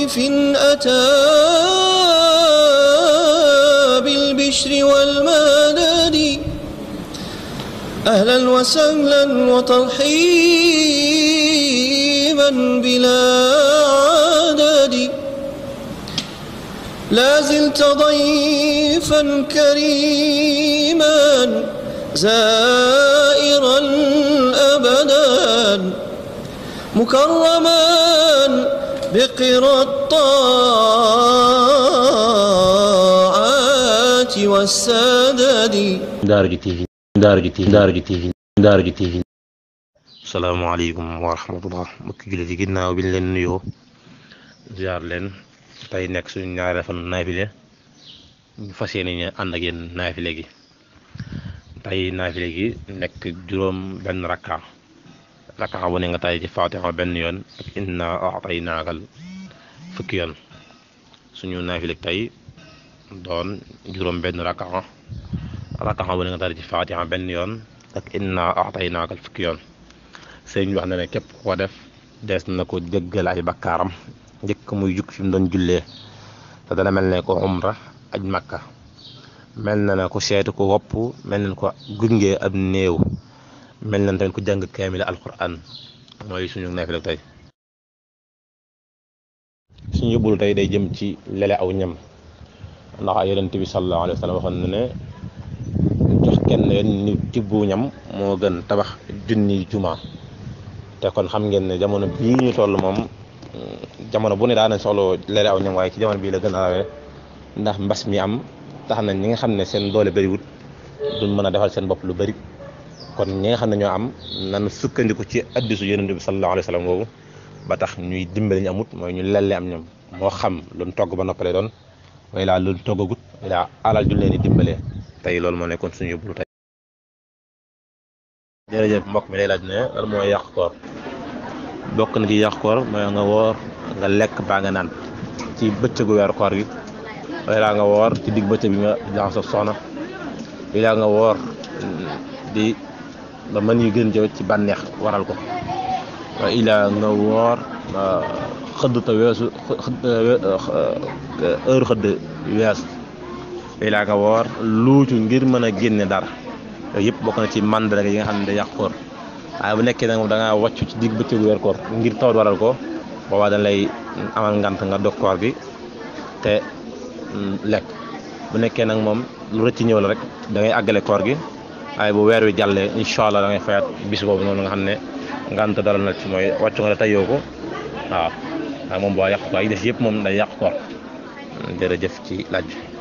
ضيف أتى بالبشر والمدد أهلا وسهلا وترحيبا بلا عدد لا زلت ضيفا كريما زائرا أبدا مكرما بقرى الطاعات والسدد Daara J TV Daara J TV Daara J TV Daara J TV salaamaaleykum wa rahmatullah mbokki jullit yi ginnaaw bi ñu leen nuyoo ziar leen tey nekk suñu ñaareel fan naafile ñu fas yéene ñu ànd ak yéen naafile gi tey naafile gi nekk juróom benn rakka rakka bu ne nga tay ci faatixa benn yoon ak inna a'taynaakal fukki yoon suñu naafile tey doon juróom benn rakka rakka bu ne nga tay ci faatixa benn yoon ak inna a'taynaakal fukki yoon sëñ bi wax na ne képp ko def dees na ko jéggal ay bakkaaram njëkk muy jug fi mu doon jullee te dana mel ne ko umra aj makka mel na ne ko seetu ko wopp mel na ko gunge ab néew mel na tamit ko jàng kaamil alquran mooy suñu naafila tey suñu yóbbulu tey day jëm ci lele aw ñam ndax yonent bi sallallahu alayhi wa sallam waxoon na ne jox kenn ni tibbu ñam moo gën tabax junni juma te kon xam ngeen ne jamono bii ñu toll moom jamono bu ne daa nañ soxla lele aw ñam waaye ci jamono bii la gën a rawee ndax mbas mi am tax na ñi nga xam ne seen doole bëriwut duñ mën a defal seen bopp lu bëri kon ñi nga xam ne ñoo am nan sukkandiku ci addisu yonent bi sallallahu alayhi wa sallam boobu ba tax ñuy dimbali ñu amut mooy ñu lelle am ñam moo xam luñ togg ba noppale doon way laa luñ toggagut way laa alal ju leen di dimbalee tey loolu moo nekkoon suñu yóbbulu tey jërëjëf mbokk mi lay laaj ne lan mooy yàq koor bokk na ci yàq koor mooy nga woor nga lekk baa nga naan ci bëccëgu weeru koor gi way laa nga woor ci digg bëccëg bi nga jaxasoo soxna way laa nga woor di ba mën yu gën jëw ci bànneex waral ko waaye ilaa nga woor xëdd te weesu heure xëdd weesu ilaa nga woor luucu ngir mën a génne dara yooyu yëpp bokk na ci mandarga yi nga xam ne day yàq koor waaye bu nekkee nag moom da ngaa wàccu ci digg bëccëgu weer koor ngir tawat waral ko boobaa dañ lay amal ngant nga dog koor gi te lekk bu nekkee nag moom lu rëcc ñëw la rek da ngay àggale koor gi waaye bu weer wi jàllee incha allah da ngay fayaat bis boobu noonu nga xam ne ngant dara na ci mooy wàccu nga la tayoo ko waaw waaye moom boo yàq ko ay des yëpp moom day yàq koor jërëjëf ci laaj bi